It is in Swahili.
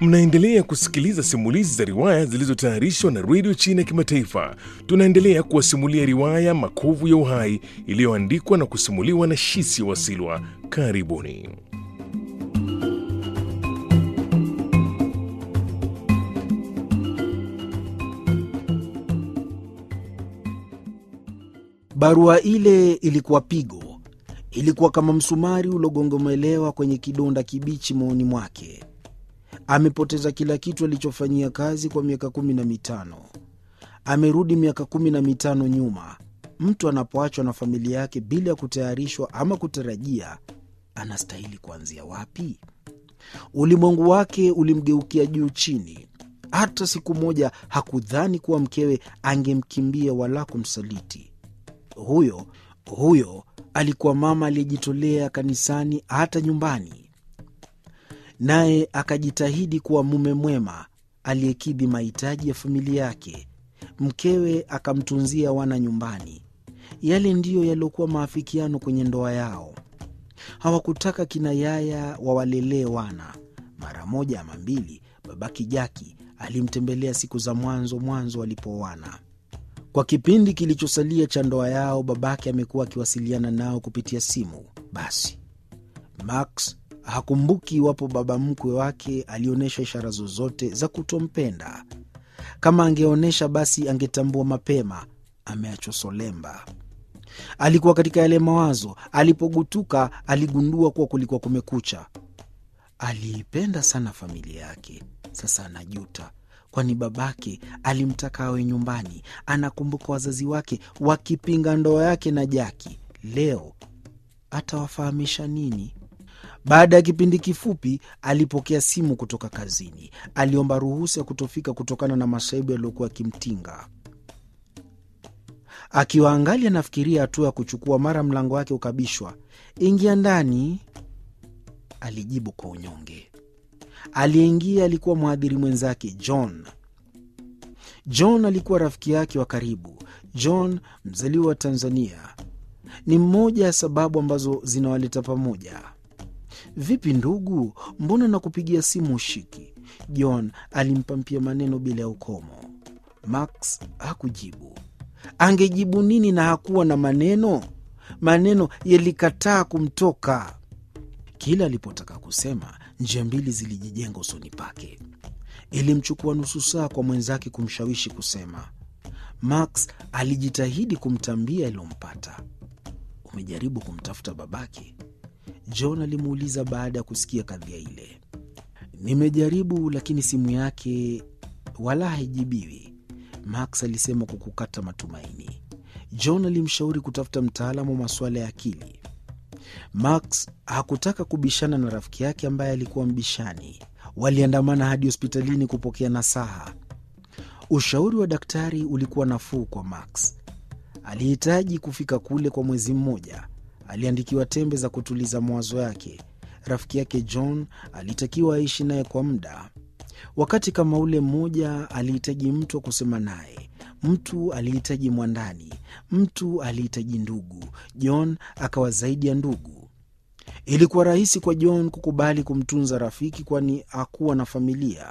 Mnaendelea kusikiliza simulizi za riwaya zilizotayarishwa na redio China ya Kimataifa. Tunaendelea kuwasimulia riwaya Makovu ya Uhai iliyoandikwa na kusimuliwa na Shisi Wasilwa. Karibuni. Barua ile ilikuwa pigo, ilikuwa kama msumari uliogongomelewa kwenye kidonda kibichi moyoni mwake. Amepoteza kila kitu alichofanyia kazi kwa miaka kumi na mitano. Amerudi miaka kumi na mitano nyuma. Mtu anapoachwa na familia yake bila ya kutayarishwa ama kutarajia, anastahili kuanzia wapi? Ulimwengu wake ulimgeukia juu chini. Hata siku moja hakudhani kuwa mkewe angemkimbia wala kumsaliti. Huyo huyo alikuwa mama aliyejitolea kanisani, hata nyumbani, naye akajitahidi kuwa mume mwema aliyekidhi mahitaji ya familia yake. Mkewe akamtunzia wana nyumbani. Yale ndiyo yaliyokuwa maafikiano kwenye ndoa yao. Hawakutaka kina yaya wawalelee wana. Mara moja ama mbili, babaki Jaki alimtembelea siku za mwanzo mwanzo walipooana. Kwa kipindi kilichosalia cha ndoa yao, babake amekuwa akiwasiliana nao kupitia simu. Basi Max hakumbuki iwapo baba mkwe wake alionyesha ishara zozote za kutompenda. Kama angeonyesha, basi angetambua mapema ameachwa solemba. Alikuwa katika yale mawazo. Alipogutuka, aligundua kuwa kulikuwa kumekucha. Aliipenda sana familia yake, sasa anajuta kwani babake alimtaka awe nyumbani. Anakumbuka wazazi wake wakipinga ndoa yake na Jaki. Leo atawafahamisha nini? Baada ya kipindi kifupi, alipokea simu kutoka kazini. Aliomba ruhusa ya kutofika kutokana na masaibu yaliyokuwa yakimtinga. Akiwa angali anafikiria hatua ya kuchukua, mara mlango wake ukabishwa. Ingia ndani, alijibu kwa unyonge. Aliyeingia alikuwa mhadhiri mwenzake John. John alikuwa rafiki yake wa karibu. John, mzaliwa wa Tanzania, ni mmoja ya sababu ambazo zinawaleta pamoja. Vipi ndugu, mbona nakupigia simu ushiki? John alimpampia maneno bila ya ukomo. Max hakujibu. Angejibu nini na hakuwa na maneno? Maneno yalikataa kumtoka. Kila alipotaka kusema njia mbili zilijijenga usoni pake. Ilimchukua nusu saa kwa mwenzake kumshawishi kusema. Max alijitahidi kumtambia yaliyompata. Umejaribu kumtafuta babake? John alimuuliza baada ya kusikia kadhia ile. Nimejaribu, lakini simu yake wala haijibiwi, Max alisema kwa kukata matumaini. John alimshauri kutafuta mtaalamu wa masuala ya akili. Max hakutaka kubishana na rafiki yake ambaye alikuwa mbishani. Waliandamana hadi hospitalini kupokea nasaha. Ushauri wa daktari ulikuwa nafuu kwa Max. Alihitaji kufika kule kwa mwezi mmoja. Aliandikiwa tembe za kutuliza mawazo yake. Rafiki yake John alitakiwa aishi naye kwa muda. Wakati kama ule mmoja, alihitaji mtu wa kusema naye. Mtu alihitaji mwandani, mtu alihitaji ndugu. John akawa zaidi ya ndugu. Ilikuwa rahisi kwa John kukubali kumtunza rafiki, kwani hakuwa na familia.